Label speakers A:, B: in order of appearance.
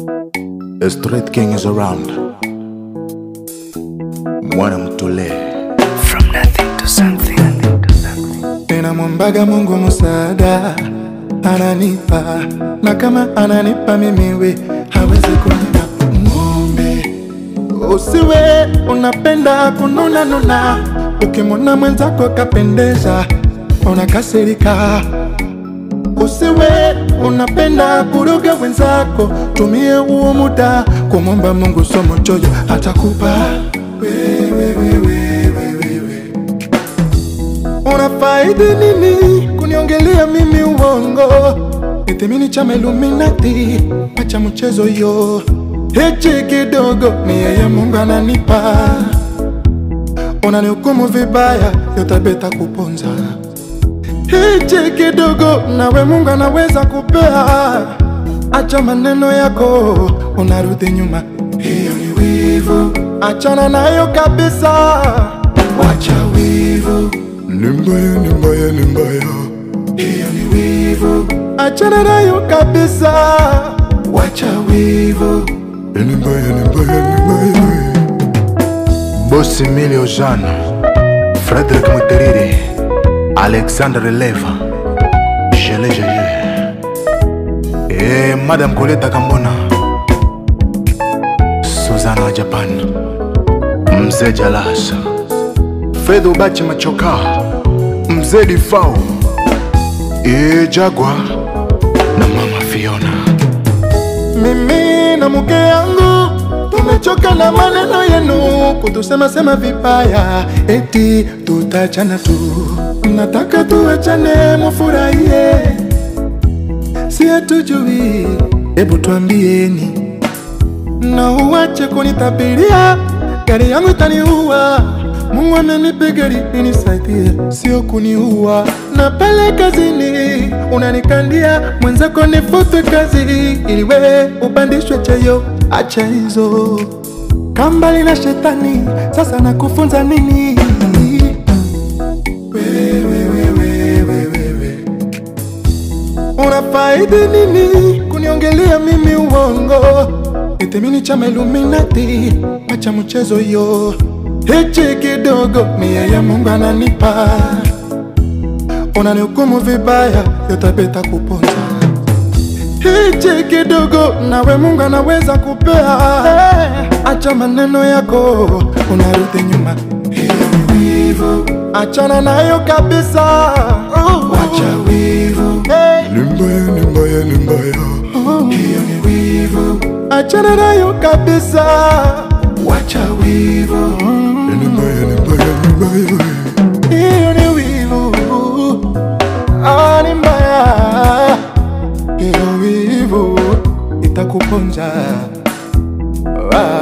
A: The street king is around. Mwana mtole.
B: From nothing to something.
C: Ninamwombaga Mungu msaada, ananipa na kama ananipa mimi we hawezi kunipa ng'ombe. Usiwe unapenda kununa nuna, ukimwona mwenzako kapendeza unakasirika. Usiwe unapenda kuruga wenzako, tumie huo muda kumwomba Mungu, somo choyo atakupa wewe, wewe, wewe, wewe. Unafaidi nini kuniongelea mimi uongo? Nitemini chama Illuminati, acha mchezo yo. Hichi kidogo ni yeye Mungu ananipa, unanihukumu vibaya, yotabeta kuponza. Hichi kidogo nawe Mungu anaweza kupea, acha maneno yako, unarudi nyuma, hiyo ni wivu, achana nayo kabisa, wacha wivu ni mbaya, ni mbaya, ni mbaya. Hiyo ni wivu, achana nayo kabisa, wacha wivu. Ni mbaya, ni mbaya, ni mbaya.
A: Boss Emilio Jean. Frederick Muteriri. Alexandre Leva. Jele Jaye. Eh, Madame Coletta Kambona. Suzana wa Japan. Mzee Jalasa. Fedo Bachi Machoka. Mzee Difao. Eh, Jagwa. Na Mama Fiona.
C: Mimi na mke yangu tumechoka na maneno yenu kutusema sema vibaya, eti tutachana tu. Nataka tuachane, mufurahie, si hatujui. Hebu tuambieni, na uwache kunitabiria, gari yangu itaniua. Mungu amenipa gari inisaidie, sio kuniua. Na pale kazini unanikandia mwenzako nifutwe kazi ili wewe upandishwe cheo. Acha hizo kambali na shetani, sasa nakufunza nini? Wewe, wewe, wewe, wewe. Unafaidi nini kuniongelea mimi uongo? Nitemini chama Illuminati, acha mchezo yo. Hichi kidogo ni yeye Mungu ananipa, unanihukumu vibaya, yotabeta kuponza. Hichi kidogo nawe Mungu anaweza kupea, acha maneno yako, unarudi nyuma. Hiyo ni wivu, achana nayo kabisa, wacha wivu. Ni mbaya, ni mbaya, ni mbaya. Hiyo ni wivu, achana nayo kabisa, wacha wivu. Ni mbaya, ni mbaya, ni mbaya. Hiyo ni wivu, ah, ni mbaya. Hiyo wivu itakuponza. Ah.